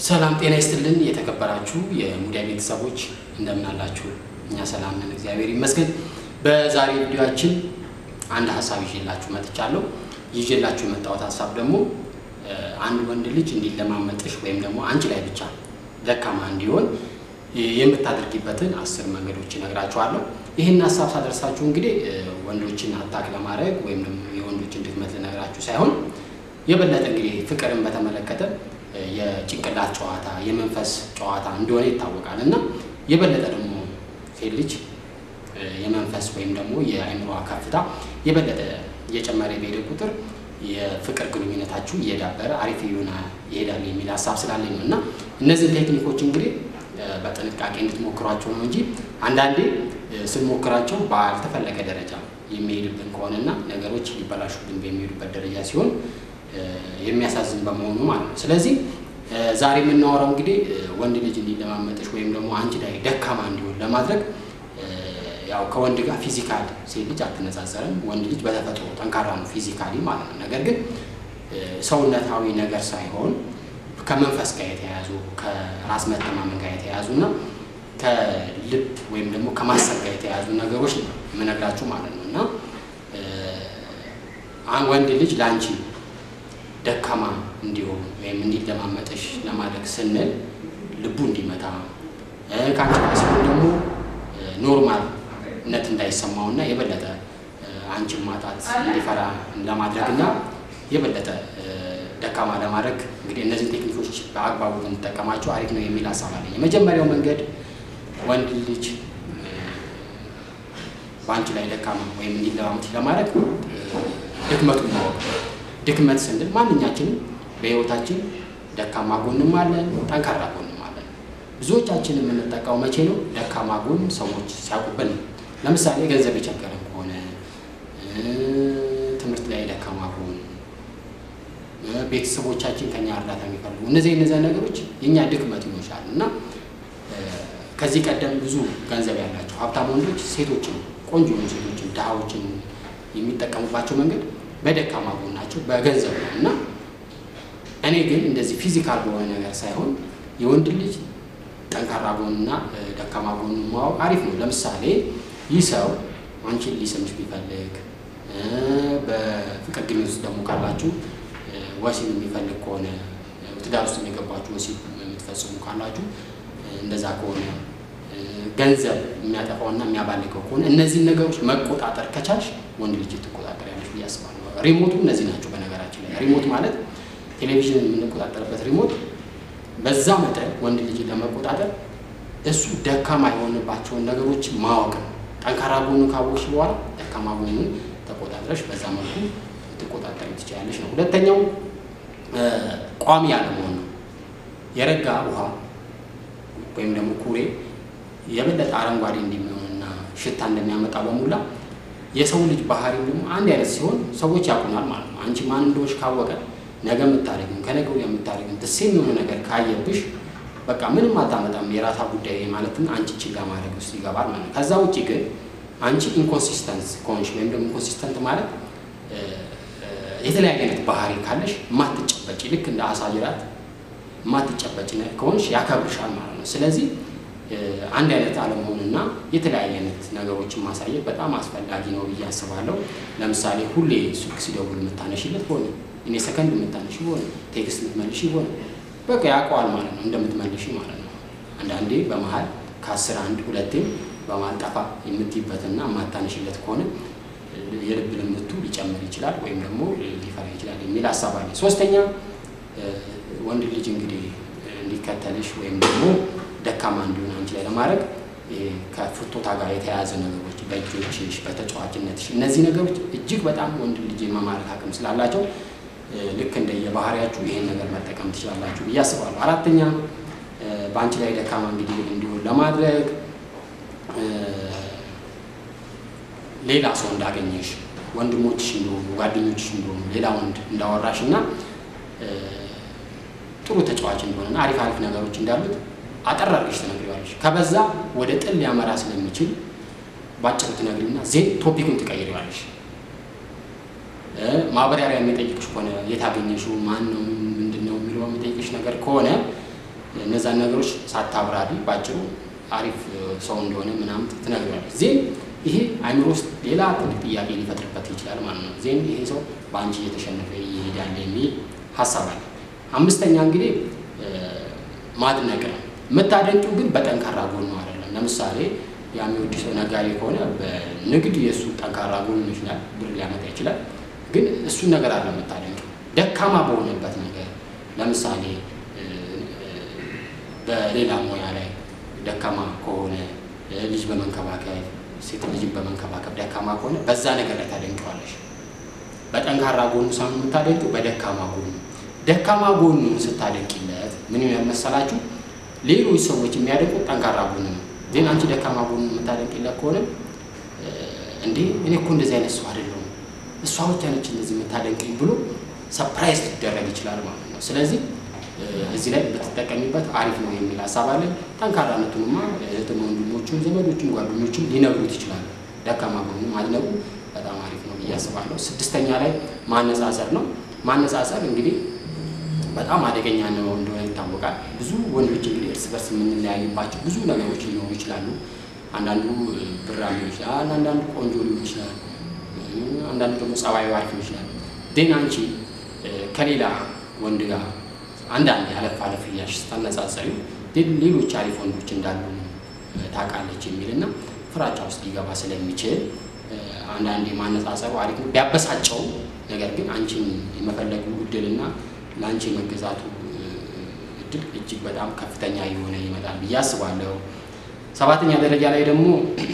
ሰላም ጤና ይስጥልን። የተከበራችሁ የሙዳይ ቤተሰቦች እንደምን አላችሁ? እኛ ሰላም ነን፣ እግዚአብሔር ይመስገን። በዛሬ ቪዲዮአችን አንድ ሀሳብ ይዤላችሁ መጥቻለሁ። ይዤላችሁ የመጣሁት ሀሳብ ደግሞ አንድ ወንድ ልጅ እንዲለማመጥሽ ወይም ደግሞ አንቺ ላይ ብቻ ደካማ እንዲሆን የምታደርጊበትን አስር መንገዶች እነግራችኋለሁ። ይህን ሀሳብ ሳደርሳችሁ እንግዲህ ወንዶችን አታክ ለማድረግ ወይም ደግሞ የወንዶችን ድክመት ልነግራችሁ ሳይሆን የበለጠ እንግዲህ ፍቅርን በተመለከተ የጭንቅላት ጨዋታ የመንፈስ ጨዋታ እንደሆነ ይታወቃል እና የበለጠ ደግሞ ሴት ልጅ የመንፈስ ወይም ደግሞ የአእምሯ ከፍታ የበለጠ እየጨመረ በሄደ ቁጥር የፍቅር ግንኙነታችሁ እየዳበረ አሪፍ የሆነ ይሄዳል የሚል ሀሳብ ስላለኝ ነው እና እነዚህን ቴክኒኮች እንግዲህ በጥንቃቄ እንድትሞክሯቸው ነው እንጂ አንዳንዴ ስንሞክራቸው ባልተፈለገ ደረጃ የሚሄድብን ከሆነና ነገሮች ሊበላሹብን በሚሄዱበት ደረጃ ሲሆን የሚያሳዝን በመሆኑ ማለት ነው። ስለዚህ ዛሬ የምናወራው እንግዲህ ወንድ ልጅ እንዲለማመጥሽ ወይም ደግሞ አንቺ ላይ ደካማ እንዲሆን ለማድረግ ያው ከወንድ ጋር ፊዚካል ሴት ልጅ አትነጻጸርም። ወንድ ልጅ በተፈጥሮ ጠንካራ ነው ፊዚካሊ ማለት ነው። ነገር ግን ሰውነታዊ ነገር ሳይሆን ከመንፈስ ጋር የተያያዙ ከራስ መተማመን ጋር የተያያዙ እና ከልብ ወይም ደግሞ ከማሰብ ጋር የተያያዙ ነገሮች ነው የምነግራችሁ ማለት ነው እና ወንድ ልጅ ለአንቺ ደካማ እንዲሆን ወይም እንዲለማመጥሽ ለማድረግ ስንል ልቡ እንዲመታ ከአንቺ ጋር ሲሆን ደግሞ ኖርማልነት እንዳይሰማውና የበለጠ አንቺን ማጣት እንዲፈራ ለማድረግ እና የበለጠ ደካማ ለማድረግ እንግዲህ እነዚህን ቴክኒኮች በአግባቡ ብንጠቀማቸው አሪፍ ነው የሚል ሀሳብ አለኝ። የመጀመሪያው መንገድ ወንድ ልጅ በአንቺ ላይ ደካማ ወይም እንዲለማመጥ ለማድረግ ድክመቱን ማወቅ ድክመት ስንል ማንኛችንም በህይወታችን ደካማ ጎንም አለን፣ ጠንካራ ጎንም አለን። ብዙዎቻችን የምንጠቃው መቼ ነው? ደካማ ጎን ሰዎች ሲያውቁብን ነው። ለምሳሌ ገንዘብ የቸገረን ከሆነ፣ ትምህርት ላይ ደካማ ጎን፣ ቤተሰቦቻችን ከኛ እርዳታ የሚፈልጉ እነዚህ እነዚያ ነገሮች የእኛ ድክመት ይኖሻል እና ከዚህ ቀደም ብዙ ገንዘብ ያላቸው ሀብታም ወንዶች ሴቶችን ቆንጆ ሴቶችን ድሃዎችን የሚጠቀሙባቸው መንገድ በደካማ ጎናቸው በገንዘብ ነው እና እኔ ግን እንደዚህ ፊዚካል በሆነ ነገር ሳይሆን የወንድ ልጅ ጠንካራ ጎንና ደካማ ጎን ማወቅ አሪፍ ነው። ለምሳሌ ይህ ሰው አንቺን ሊስምሽ ቢፈልግ በፍቅር ግንኙነት ውስጥ ደግሞ ካላችሁ ወሲብ የሚፈልግ ከሆነ ትዳር ውስጥ የገባችሁ ወሲብ የምትፈጽሙ ካላችሁ እንደዛ ከሆነ ገንዘብ የሚያጠፋውና የሚያባልገው ከሆነ እነዚህን ነገሮች መቆጣጠር ከቻልሽ ወንድ ልጅ ትቆጣጠር ያለሽ ብዬ አስባለሁ። ሪሞቱ እነዚህ ናቸው። በነገራችን ላይ ሪሞት ማለት ቴሌቪዥን የምንቆጣጠርበት ሪሞት፣ በዛ መጠን ወንድ ልጅ ለመቆጣጠር እሱ ደካማ የሆንባቸውን ነገሮች ማወቅ ነው። ጠንካራ ጎኑን ካወቅሽ በኋላ ደካማ ጎኑን ተቆጣጥረሽ በዛ መልኩ ልትቆጣጠር ትችላለሽ ነው። ሁለተኛው ቋሚ ያለመሆን ነው። የረጋ ውሃ ወይም ደግሞ ኩሬ የበለጠ አረንጓዴ እንደሚሆንና ሽታ እንደሚያመጣ በሙላ የሰው ልጅ ባህሪው ደግሞ አንድ አይነት ሲሆን ሰዎች ያውቁናል ማለት ነው። አንቺ ማን እንደሆንሽ ካወቀ ነገ የምታደርግም ከነገ ወዲያ የምታደርግም ደሴም የሆነ ነገር ካየብሽ በቃ ምንም አታመጣም የራሳ ጉዳይ ማለትም አንቺ ችላ ማድረግ ውስጥ ይገባል ማለት ነው። ከዛ ውጭ ግን አንቺ ኢንኮንሲስተንስ ከሆንሽ ወይም ደግሞ ኢንኮንሲስተንት ማለት የተለያየ አይነት ባህሪ ካለሽ ማትጨበጭ ልክ እንደ አሳ ጅራት ማትጨበጭ ከሆንሽ ያከብርሻል ማለት ነው። ስለዚህ አንድ አይነት አለመሆንና የተለያየ አይነት ነገሮችን ማሳየት በጣም አስፈላጊ ነው ብዬ አስባለሁ። ለምሳሌ ሁሌ ስልክ ሲደውል የምታነሽለት ሆነ፣ እኔ ሰከንድ የምታነሽ ሆነ፣ ቴክስት የምትመልሽ ሆነ፣ በቃ ያውቀዋል ማለት ነው እንደምትመልሽ ማለት ነው። አንዳንዴ በመሀል ከአስር አንድ ሁለቴም በመሀል ጠፋ የምትይበትና የማታነሽለት ከሆነ የልብ ልምቱ ሊጨምር ይችላል ወይም ደግሞ ሊፈራ ይችላል የሚል ሀሳብ አለ። ሶስተኛ ወንድ ልጅ እንግዲህ እንዲከተልሽ ወይም ደግሞ ደካማ እንዲሆን አንቺ ላይ ለማድረግ ከፍቶታ ጋር የተያያዘ ነገሮች በእጆችሽ፣ በተጫዋችነትሽ እነዚህ ነገሮች እጅግ በጣም ወንድ ልጅ የመማረክ አቅም ስላላቸው ልክ እንደ የባህሪያችሁ ይሄን ነገር መጠቀም ትችላላችሁ ብዬ አስባለሁ። አራተኛ በአንቺ ላይ ደካማ እንግዲህ እንዲሆን ለማድረግ ሌላ ሰው እንዳገኘሽ ወንድሞችሽ እንደሆኑ ጓደኞችሽ እንደሆኑ ሌላ ወንድ እንዳወራሽ እና ጥሩ ተጫዋች እንደሆነና አሪፍ አሪፍ ነገሮች እንዳሉት አጠር አድርገሽ ትነግሪዋለሽ። ከበዛ ወደ ጥል ሊያመራ ስለሚችል ባጭሩ ትነግሪና ዜን ቶፒኩን ትቀይሪዋለሽ። ማብራሪያ የሚጠይቅሽ ከሆነ የታገኘሽው ማን ነው ምንድን ነው የሚለው የሚጠይቅሽ ነገር ከሆነ እነዛን ነገሮች ሳታብራሪ ባጭሩ አሪፍ ሰው እንደሆነ ምናምን ትነግረዋለች። ዜን ይሄ አይምሮ ውስጥ ሌላ ትልቅ ጥያቄ ሊፈጥርበት ይችላል ማለት ነው። ዜን ይሄ ሰው በአንቺ እየተሸነፈ ይሄዳል የሚል ሀሳብ አለ። አምስተኛ እንግዲህ ማድነቅ ነው። የምታደንቂው ግን በጠንካራ ጎኑ አይደለም። ለምሳሌ የሚወድ ሰው ነጋዴ ከሆነ በንግድ የእሱ ጠንካራ ጎኑ ይችላል፣ ብር ሊያመጣ ይችላል። ግን እሱን ነገር አለ የምታደንቂው ደካማ በሆነበት ነገር ለምሳሌ በሌላ ሙያ ላይ ደካማ ከሆነ ልጅ በመንከባከብ ሴት ልጅን በመንከባከብ ደካማ ከሆነ በዛ ነገር ላይ ታደንቀዋለሽ። በጠንካራ ጎኑ ሳይሆን የምታደንቂው በደካማ ጎኑ። ደካማ ጎኑን ስታደንቂለት ምን መሰላችሁ? ሌሎች ሰዎች የሚያደንቁት ጠንካራ ጎኑ ነው። ግን አንቺ ደካማ ጎኑን የምታደንቂለት ከሆነ እንዴ እኔ እኮ እንደዚህ አይነት ሰው አይደለሁም እሷ ብቻ ነች እንደዚህ የምታደንቅኝ ብሎ ሰፕራይዝ ሊደረግ ይችላል ማለት ነው። ስለዚህ እዚህ ላይ ብትጠቀሚበት አሪፍ ነው የሚል ሀሳብ አለ። ጠንካራነቱንማ እህትም ወንድሞቹን፣ ዘመዶቹን፣ ጓደኞቹን ሊነግሩት ይችላሉ። ደካማ ጎኑ ማድነቁ በጣም አሪፍ ነው ብዬ አስባለሁ። ስድስተኛ ላይ ማነጻጸር ነው። ማነጻጸር እንግዲህ በጣም አደገኛ ነው እንደሆነ ይታወቃል። ብዙ ወንዶች እንግዲህ እርስ በርስ የምንለያይባቸው ብዙ ነገሮች ሊኖሩ ይችላሉ። አንዳንዱ ብራም ሊሆን ይችላል፣ አንዳንዱ ቆንጆ ሊሆን ይችላል፣ አንዳንዱ ደግሞ ጸባዩ አሪፍ ሊሆን ይችላል። ግን አንቺ ከሌላ ወንድ ጋር አንዳንድ አለፍ አለፍ እያልሽ ስታነጻጸሪው ሌሎች አሪፍ ወንዶች እንዳሉ ታውቃለች የሚል እና ፍራቻ ውስጥ ሊገባ ስለሚችል አንዳንድ የማነጻጸሩ አሪፍ ነው ቢያበሳጨው፣ ነገር ግን አንቺን የመፈለጉ እድልና ለአንቺ የመገዛቱ እድል እጅግ በጣም ከፍተኛ የሆነ ይመጣል ብዬ አስባለሁ። ሰባተኛ ደረጃ ላይ ደግሞ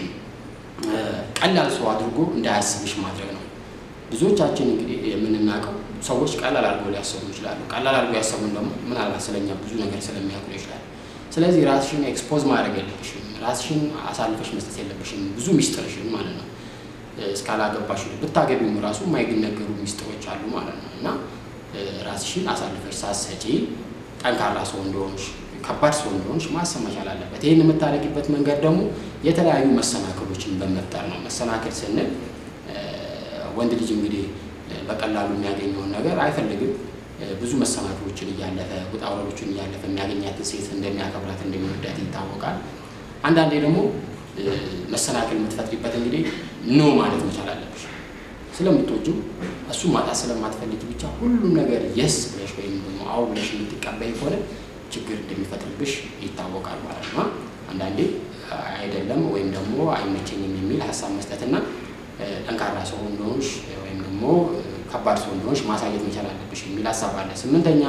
ቀላል ሰው አድርጎ እንዳያስብሽ ማድረግ ነው። ብዙዎቻችን እንግዲህ የምንናውቀው ሰዎች ቀላል አድርገው ሊያሰቡ ይችላሉ። ቀላል አድርገው ያሰቡን ደግሞ ምናልባት ስለኛ ብዙ ነገር ስለሚያውቁ ይችላል። ስለዚህ ራስሽን ኤክስፖዝ ማድረግ የለብሽም። ራስሽን አሳልፈሽ መስጠት የለብሽም። ብዙ ሚስጥርሽን ማለት ነው እስካላገባሽ ብታገቢም ራሱ የማይነገሩ ሚስጥሮች አሉ ማለት ነው እና ራስሽን አሳልፈሽ ሳትሰጪ ጠንካራ ሰው እንደሆንሽ ከባድ ሰው እንደሆንሽ ማሰብ መቻል አለበት። ይህን የምታደርጊበት መንገድ ደግሞ የተለያዩ መሰናክሎችን በመፍጠር ነው። መሰናክል ስንል ወንድ ልጅ እንግዲህ በቀላሉ የሚያገኘውን ነገር አይፈልግም። ብዙ መሰናክሎችን እያለፈ ውጣ ውረዶችን እያለፈ የሚያገኛትን ሴት እንደሚያከብራት እንደሚወዳት ይታወቃል። አንዳንዴ ደግሞ መሰናክል የምትፈጥሪበት እንግዲህ ኖ ማለት መቻል አለብሽ። ስለምትወጂው እሱ ማጣት ስለማትፈልጊ ብቻ ሁሉም ነገር የስ ብለሽ ወይም ደግሞ አዎ ብለሽ የምትቀበይ ከሆነ ችግር እንደሚፈጥርብሽ ይታወቃል ማለት ነው። አንዳንዴ አይደለም ወይም ደግሞ አይመቸኝም የሚል ሀሳብ መስጠትና ጠንካራ ሰው እንደሆንሽ ወይም ደግሞ ከባድ ሰው እንደሆንሽ ማሳየት መቻል አለብሽ የሚል ሀሳብ አለ። ስምንተኛ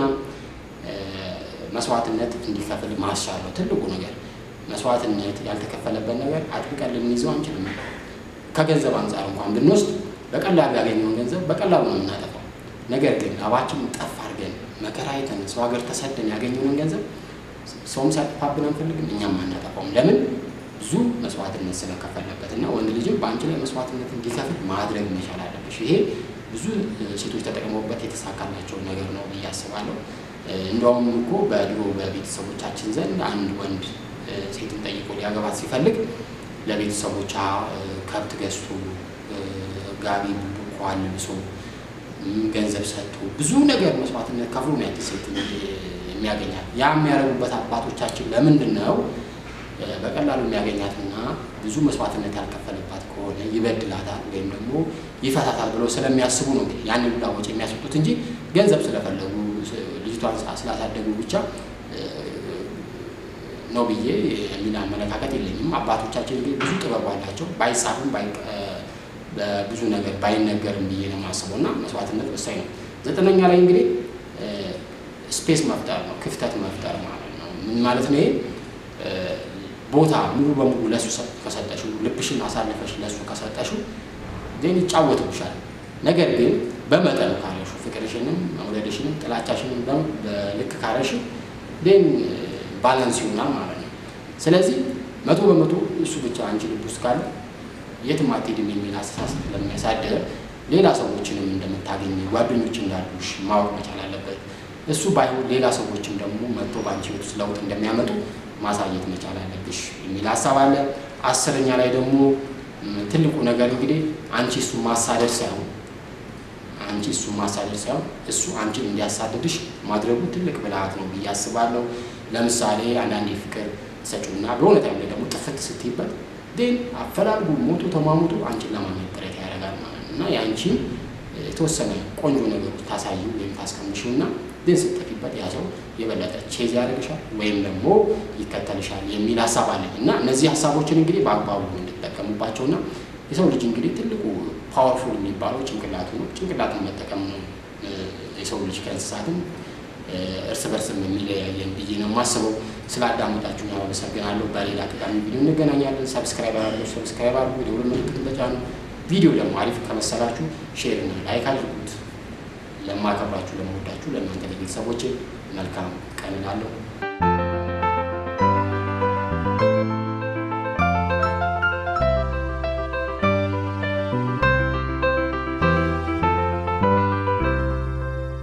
መስዋዕትነት እንዲከፍል ማስቻል ነው ትልቁ ነገር። መስዋዕትነት ያልተከፈለበት ነገር አጥብቀን ልንይዘው አንችልም። ከገንዘብ አንጻር እንኳን ብንወስድ በቀላሉ ያገኘውን ገንዘብ በቀላሉ ነው የምናጠፋው። ነገር ግን ላባችን ጠፍ አድርገን መከራ አይተን ሰው ሀገር ተሰደን ያገኘውን ገንዘብ ሰውም ሲያጠፋብን አንፈልግም፣ እኛም አናጠፋውም። ለምን? ብዙ መስዋዕትነት ስለከፈለበት እና ወንድ ልጅም በአንቺ ላይ መስዋዕትነት እንዲከፍል ማድረግ መቻል አለብሽ። ይሄ ብዙ ሴቶች ተጠቅመውበት የተሳካላቸው ነገር ነው ብዬ አስባለሁ። እንደውም እኮ በድሮ በቤተሰቦቻችን ዘንድ አንድ ወንድ ሴትን ጠይቆ ሊያገባት ሲፈልግ ለቤተሰቦቿ ከብት ገዝቶ ጋቢ ቡኳ ልብሶ ገንዘብ ሰጥቶ ብዙ ነገር መስዋዕትነት ከፍሎ ነው ያቺ ሴት የሚያገኛት። ያ የሚያደርጉበት አባቶቻችን ለምንድን ነው? በቀላሉ የሚያገኛትና ብዙ መስዋዕትነት ያልከፈለባት ከሆነ ይበድላታል ወይም ደግሞ ይፈታታል ብለው ስለሚያስቡ ነው ያንን ሁላ ወጪ የሚያስወጡት እንጂ ገንዘብ ስለፈለጉ ልጅቷን ስላሳደጉ ብቻ ነው ብዬ የሚል አመለካከት የለኝም። አባቶቻችን እንግዲህ ብዙ ጥበብ አላቸው። ባይጻፍም በብዙ ነገር ባይነገርም ብዬ ነው የማስበው እና መስዋዕትነት ወሳኝ ነው። ዘጠነኛ ላይ እንግዲህ ስፔስ መፍጠር ነው፣ ክፍተት መፍጠር ማለት ነው። ምን ማለት ነው? ይሄ ቦታ ሙሉ በሙሉ ለሱ ከሰጠሽው፣ ልብሽን አሳልፈሽ ለሱ ከሰጠሽው ዜን ይጫወትብሻል። ነገር ግን በመጠኑ ካረሹ፣ ፍቅርሽንም መውደድሽንም ጥላቻሽንም በልክ ካረሽ ዜን ባላንስ ይሆናል ማለት ነው። ስለዚህ መቶ በመቶ እሱ ብቻ አንቺ ልብ ውስጥ ካለ የትም አትሄድም የሚል አስተሳሰብ ለሚያሳድር ሌላ ሰዎችንም እንደምታገኝ ጓደኞች እንዳሉሽ ማወቅ መቻል አለበት። እሱ ባይሆን ሌላ ሰዎችም ደግሞ መጥቶ በአንቺ ቤት ውስጥ ለውጥ እንደሚያመጡ ማሳየት መቻል አለብሽ የሚል ሀሳብ አለ። አስረኛ ላይ ደግሞ ትልቁ ነገር እንግዲህ አንቺ እሱ ማሳደድ ሳይሆን አንቺ እሱ ማሳደድ ሳይሆን እሱ አንቺን እንዲያሳድድሽ ማድረጉ ትልቅ ብልሃት ነው ብዬ አስባለሁ። ለምሳሌ አንዳንዴ ፍቅር ሰጪውና በሆነ ታይም ላይ ደግሞ ጥፍት ስትይበት ን አፈላልጉ ሞቱ ተሟሙቱ አንቺን ለማግኘት ጥረት ያደርጋል ማለት ነው እና የአንቺን የተወሰነ ቆንጆ ነገሮች ታሳዩ ወይም ታስቀምሺው እና ግን ስትጠፊበት ያ ሰው የበለጠ ቼዝ ያደርግሻል ወይም ደግሞ ይከተልሻል የሚል ሀሳብ አለኝ እና እነዚህ ሀሳቦችን እንግዲህ በአግባቡ እንድጠቀሙባቸው እና የሰው ልጅ እንግዲህ ትልቁ ፓወርፉል የሚባለው ጭንቅላቱ ነው። ጭንቅላቱን መጠቀም ነው የሰው ልጅ ከእንስሳትም እርስ በርስም የሚለያየን ብዬ ነው የማስበው። ስላዳመጣችሁ አመሰግናለሁ። በሌላ ጠቃሚ ቪዲዮ እንገናኛለን። ሰብስክራይብ አድርጉ፣ ሰብስክራይብ አድርጉ፣ የደወል ምልክቱን ተጫኑ። ቪዲዮ ደግሞ አሪፍ ከመሰላችሁ ሼር እና ላይክ አድርጉት። ለማከብራችሁ፣ ለመወዳችሁ ለእናንተ ለቤተሰቦቼ መልካም ቀን እላለሁ።